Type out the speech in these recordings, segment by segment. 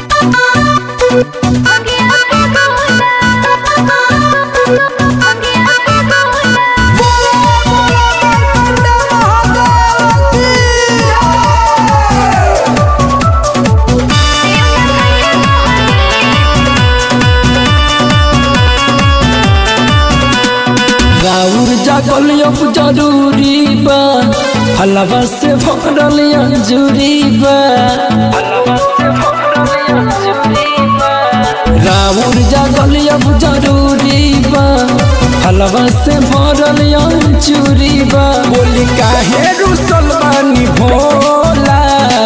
राउर जागल अब जरूरी बा हलवा से भरल अंजूरी बा राउर जागल अब जरूरी बा हलवा से भरल अंजूरी बा बोली काहे रुसल बानी भोला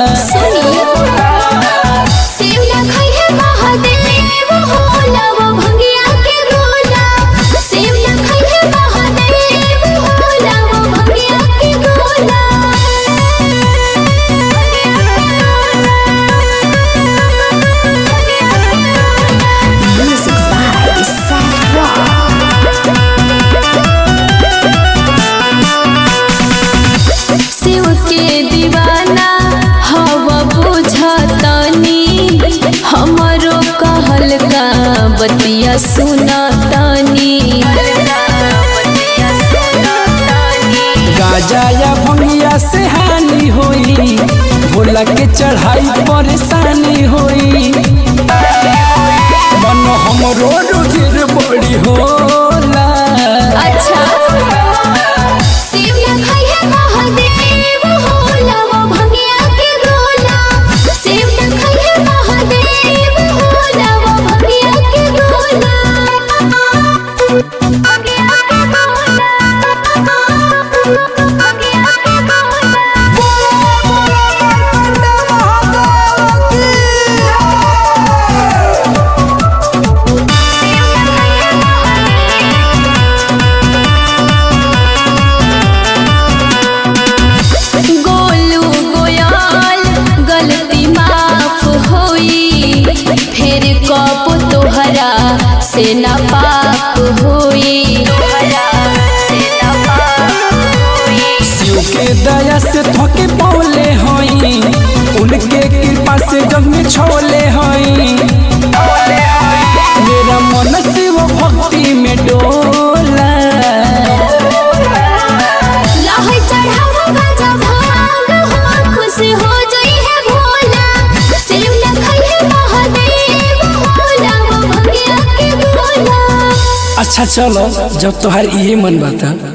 शिव के दीवाना हवा बुझतनी हमरो कहल का बतिया सुनतनी गाजा या भंगिया से हानि होई भोला के चढ़ाई परेशानी होई मन हमरो रुधिर बड़ी होला अच्छा शिव न खइहे महादेव होला वो भंगिया के गोला शिव न खइहे महादेव होला वो भंगिया के गोला भंगिया के गोला भंगिया के गोलू गोयाल गलती माफ होई फिर कप तोहरा से न पाप होई शिव के दया से थके पौले हई उनके कृपा से जग में छोले हई मेरा मन शिव भक्ति में डोला लहै चढ़ावा गाजा भाग हो खुश हो जई है भोला सिर्फ न खइहे महादेव होला वो भंगिया के गोला अच्छा चलो जब तोहार इहे मन बता